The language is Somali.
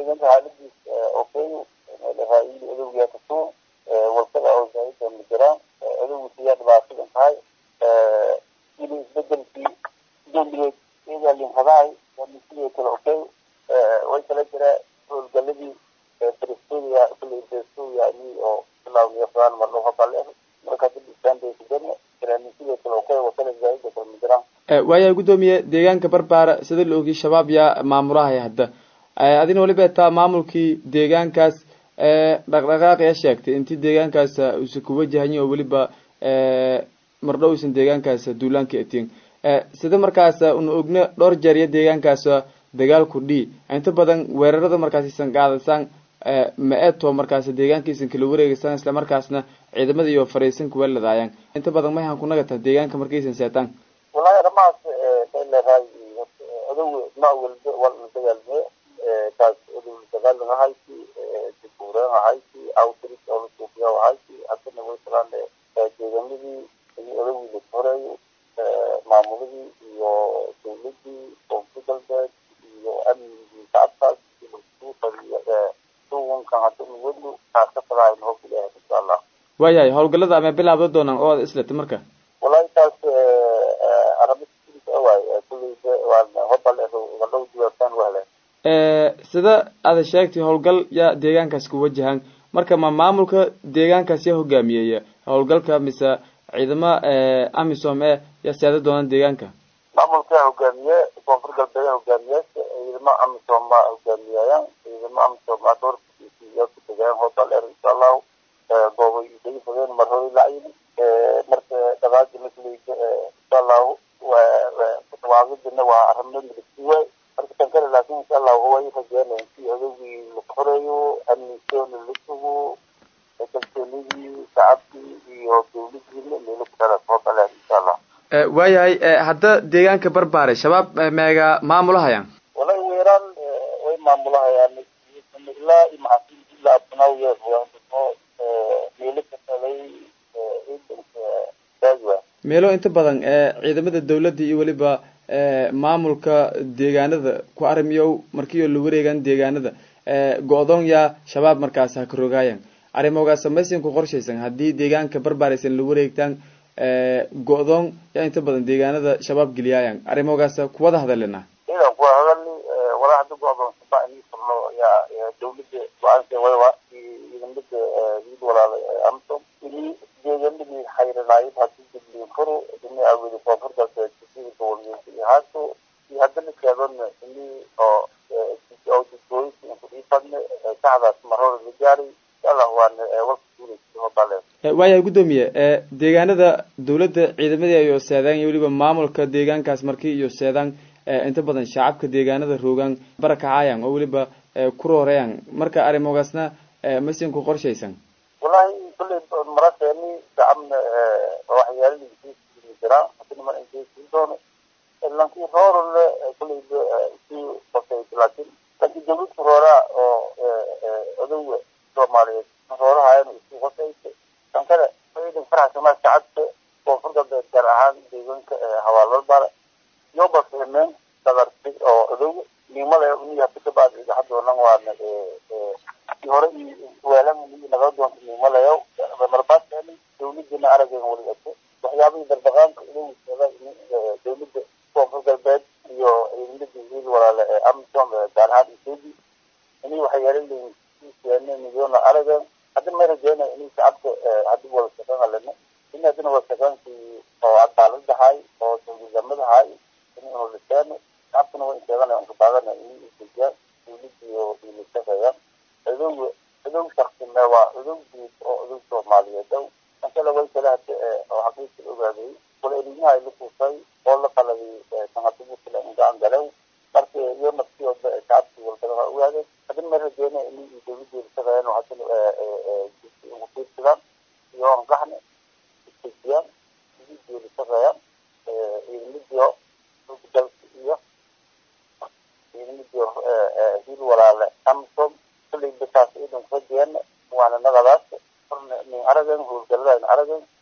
ciidanka xaaladiis okay raayili adowgiyaa kasuu walsada oo zaaida ma jiraan adowgu siyaa dhibaatadan tahay ili isbedelkii dembigeed iyagaalin hadahay sidoo kale okay way kala jiraa howlgaladii prestoria kule prestoria ini oo bilaawniyo fadaan marlo habale marka dib istaanbaysidana jiraanin sidoo kale okay wasada zaaida kale ma jiraan waayahay guddoomiye deegaanka barbaara sida la ogiy shabaab yaa maamulahaya hadda adina waliba taa maamulkii deegaankaas dhaqdhaqaaq yaa sheegtay intii deegaankaas uusan ku wajahanyin oo weliba mardho uusan deegaankaas duulaanka etiin sida markaas una ogna dhowr jeer iyo deegaankaas dagaalku dhii inta badan weerarada markaas isan qaadasaan ma eto markaas deegaankiisan kala wareegaysaan isla markaasna ciidamada iyo fariisan kuwa ladaayaan inta badan mayahan ku nagata deegaanka markaysan seetaan wallahi arrimahaas leedahay adow ma walba waa la dagaalme taas adow dagaalan ahayti dibuureen ahayti outreach oo la suufiya ahayti haddana way tagaan deegaanadii iyo adowgii la horeeyo maamuladii iyo dawladii koonfur galbeed iyo amnigii shacabkaas suwankan haddana weli taas ka fadaayn hoos ilaahay insha allah waayahay howlgalada ama bilaabda doonaan oo aad islata marka wallahi taas sida aada sheegtay howlgal yaa deegaankaas ku wajahan marka ma maamulka deegaankaas yaa hogaamiyeya howlgalka mise ciidama amisom e yaa seeda doonaan deegaanka maamulka hogaamiye koonfur galbeed hogaamiye ciidamo amisom ma hogaamiyayaan ciidamo amisom a dhowrkiisiya ku tegayaan hoodaleer insha allahu goobay isaga fogeen mar hore lacyin marka dhaqaaqi masliga insha allahu dhawaaqidina waa arimo milisiwe marka tan kale laakin insha allahu way rajeenayan si adowgii la xoreeyo amnisoona la sugo kalsoonidii shacabkii iyo dawladiina meelo ku dhalas hoodaleer insha allah waayahay hadda deegaanka barbaare shabaab meega maamulahayaan wallahi weeraan way maamulahayaan ilaa iyo maxasin ilaa abnaawiya meelo ka talay ciidanka daagwa meelo inta badan ciidamada dawladda iyo weliba maamulka deegaanada ku arrimiyow markiioo la wareegaan deegaanada go-doon yaa shabaab markaas ha ka rogaayan arrimoogaas samaysan ku qorshaysan haddii deegaanka barbaaraysan la wareegtaan go-doon yaa inta badan deegaanada shabaab geliyaayan arrimoogaas kuwada hadalina idan kuwa hadalni walaa hadda go-doon saba inii furno yaa dawladda go-aanka waywa ciidamada wiil walaala amsom inii deegaanadii xayranaayid hadii dibli furo ini aweli koonfur galbeed jasiirka walweynta haato iyo haddana keedana inii oo oo didooyinka kudhiifadne saxdaas marhore la gaaray insha allah waana walka guulaysa hobaleen waayahay guddoomiye deegaanada dawladda ciidamadii iyo seedaan iyo weliba maamulka deegaankaas markii iyo seedaan inta badan shacabka deegaanada roogaan barakacaayan oo weliba ku rooreeyaan marka arrimoogaasna masin ku qorshaysan wallahi kulley marakeeni shacabna waxyaalihii jiraa hadina mar inkeysii doono lakin roorole kulley si qosaysa laakin laakin dawladka rooraa oo adowa soomaaliyeed roorahayan isku qosaysa kan kale ciidan faraxsama shacabka koonfur galbeed gaar ahaan deegaanka hawaalbalbara iyo basmeen dadarti oo adowa nimale ni hadi kabaad hadoonan waana hore weelan naga doonta nimalayo marbaaskeeni dawladina aragen wali ato waxyaabihii dardaqaanka ilowsada dawladda koonfur galbeed iyo ciidamadii wiil walaale ee amisom gaar ahaan ethoopia ini waxyaala milyoona aragen hadda may rajeynaya ini shacabka hadii wada shaqeyn halena in hadina wada shaqeynkii oo cadaaladahay oo dawladnimadahay in unuliseeno shacabkana waa inteeganaya unka baagana ini isdejiyaan dawladiyo ilasaqeeyaan adow adow shaksime waa adow guud oo adow soomaaliyeed ow kankale way kale hade oo xaqiiqi la ogaaday wala elimaha la kuusay oo la qaladay sangadubukala ingaan galew marka iyo nafsiyooda shacabkii walbada waa ogaadeen hadin may rajeynaya ini dawladeeda shaqeeyaan oo hadina ugu fiirsadaan iyo angaxne isdejiyaan idideeda shaqeeyaan ciidamadiyo iyo ciidamadiyo hil walaale amsom kulley bitaas ciidan rajeena waana nagadaas nin aragen howlgaladaana aragen